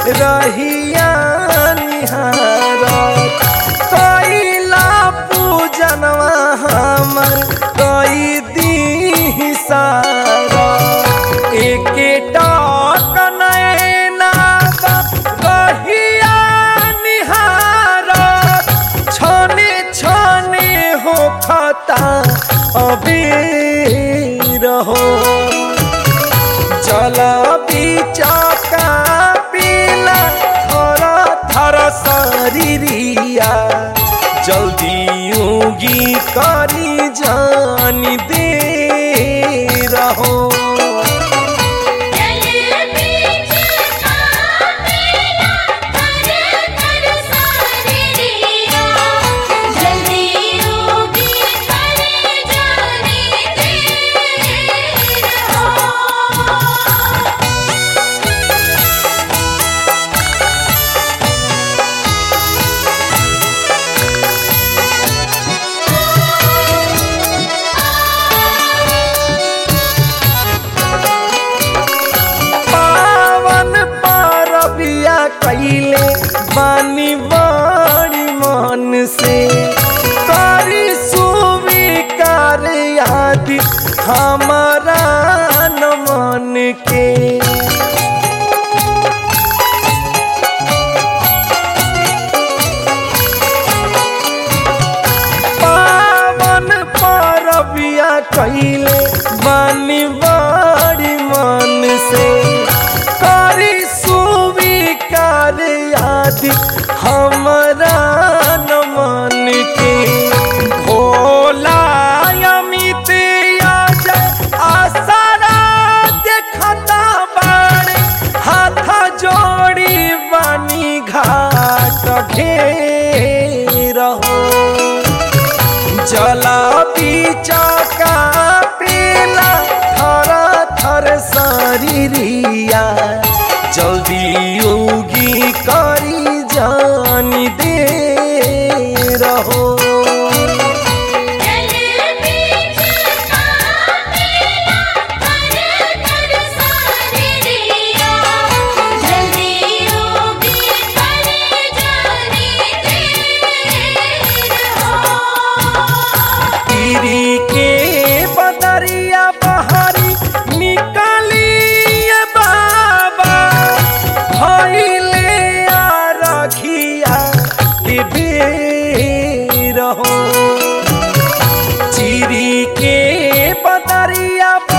रहिया निहारत कैला पूजनवा हमर कई दी सारा एके टाक नैना रहिया निहारत छने छने हो खता अबे रहो जल बिचका पीला थर थर शरीरिया जल्दी उगी करी जान दे रहो जल बीच कापेला थर थर सारिया जल्दी उगी करे जाने दे रहो पावन पारबिया कैले बानी बड़ी मन से करी सुविकार याद हमारा न मन के पावन पारबिया कैले बानी बड़ी मन से करी सुविकार याद हमरा न मन के भोला अमित आज आसारा देखता बाड़े हाथ जोड़ी बानी घाट घेरहो जला बिचका पीला थर थर शरीरिया जल्दी उगी करी जान दे रहो जल बीच कापेला थर थर सारिया जल्दी उगी करे जाने दे रहो पीरी के बदरिया बहरी निकालिए बाबा भैले आ रखिया के बेर हो चिरी के बदरिया